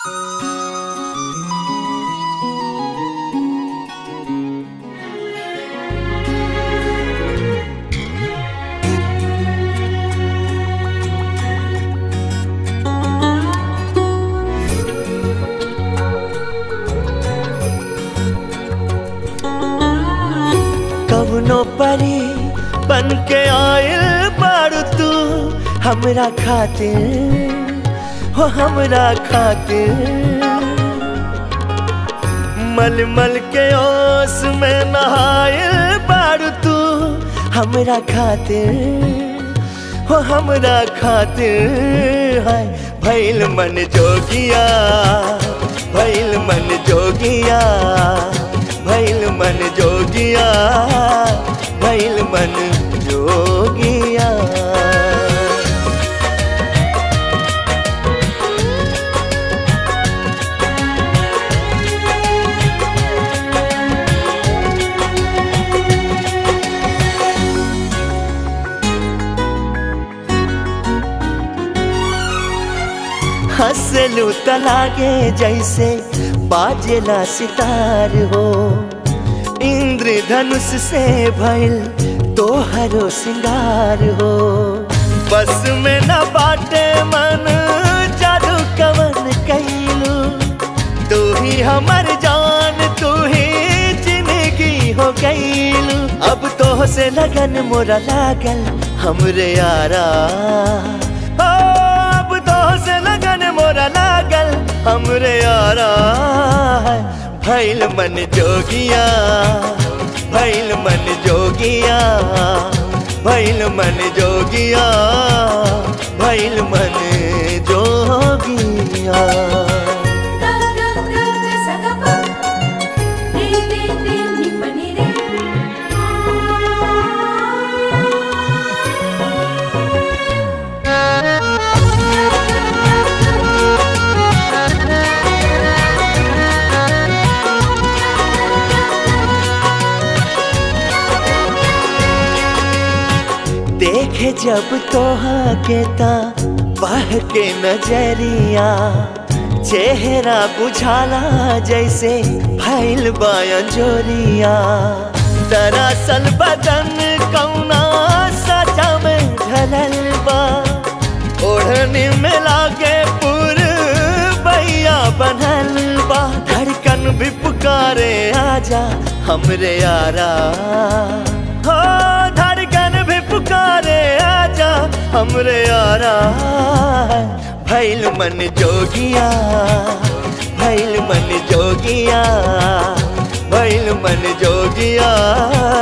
कवनो परी बन के आयल बारू तू हमरा खातिर हो हमरा खातिर मल मल के ओस में नहायल बारू तू हमरा खातिर हो हमरा खातिर है भैल मन जोगिया भैल मन जोगिया भैल मन जोगिया भैल मन जोगिया हंसलू तलागे जैसे बाजेला सितार हो इंद्रधनुष से भइल तोहरो सिंगार हो बस में न बाटे मन जादू कवन कैलू तू ही हमर जान तू ही जिंदगी हो गईलू अब तो से लगन मोरा लागल हमरे यारा ओ, अब तो से लगन मोरा लागल हमरे यारा भैल मन जोगिया भैल मन जोगिया भैल मन जोगिया भैल मन जोगिया देखे जब तोहा के ता बह के नजरिया चेहरा बुझाला जैसे फैल जोरिया दरअसल बदन कौना सजा में ढलल बा ओढ़नी में लागे पुर बैया बनल बा धड़कन भी पुकारे आजा हमरे यारा हो धड़कन भी पुकारे आजा हमरे यारा भैल मन जोगिया भैल मन जोगिया भैल मन जोगिया